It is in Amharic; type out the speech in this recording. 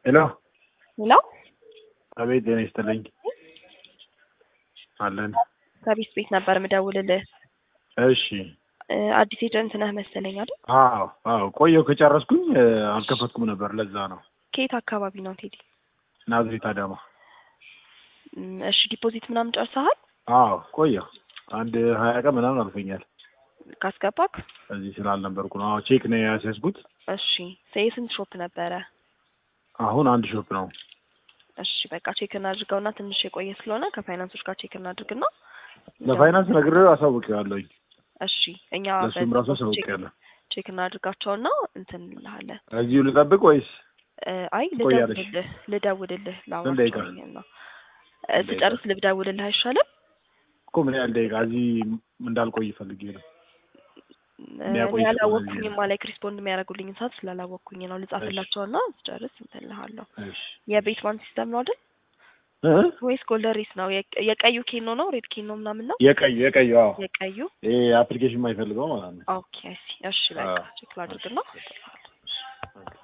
ሄሎ ሄሎ አቤት፣ ጤና ይስጥልኝ። አለን። ከቢስ ቤት ነበር ምደውልልህ። እሺ። እ አዲስ ኤጀንት ነህ መሰለኝ አይደል? አዎ አዎ፣ ቆየው ከጨረስኩኝ እ አልከፈትኩም ነበር። ለዛ ነው። ከየት አካባቢ ነው ቴዲ? ናዝሬት አዳማ። እም፣ እሺ ዲፖዚት ምናምን ጨርሰሃል? አዎ ቆየው፣ አንድ ሀያ ቀን ምናምን አልፎኛል። ካስገባክ? እዚህ ስላልነበርኩ ነው። አዎ ቼክ ነው ያስያዝኩት። እሺ የስንት ሾፕ ነበረ? አሁን አንድ ሾፕ ነው። እሺ በቃ ቼክ እናድርገውና ትንሽ የቆየ ስለሆነ ከፋይናንሶች ጋር ቼክ እናድርግና ለፋይናንስ ነግሬው አሳውቄዋለሁኝ። እሺ እኛ ለእሱም ራሱ በዚህ ቼክ አሳውቄያለሁ። ቼክ እናድርጋቸውና እንትን እንልሃለን። እዚሁ ልጠብቅ ወይስ እ አይ ትቆያለሽ? ልደውልልህ ልደውልልህ ስንት ደቂቃ? ላውራቸው ነው እ ስጨርስ ልደውልልህ አይሻልም? እኮ ምን ያህል ደቂቃ እዚህ እንዳልቆይ ፈልጌ ነው። እ የሚያቆይ እኔ ሰው አላወቅኩኝም ነው። ማለት ሪስፖንድ የሚያደርጉልኝን ሰዓት ስላላወቅኩኝ ነው። ልጻፍላቸውና ስጨርስ እንትን እልሃለሁ። እሺ የቤት ባንክ ሲስተም ነው አይደል እ? ወይስ ጎልደሪስ ነው? የቀ- የቀዩ ኬኖ ነው ሬድ ኬኖ ምናምን ነው? የቀዩ የቀዩ አዎ፣ የቀዩ ይሄ አፕሊኬሽን የማይፈልገው ማለት ነው። ኦኬ። እሺ እሺ በቃ አዎ። ቼክ ላድርግና እሺ።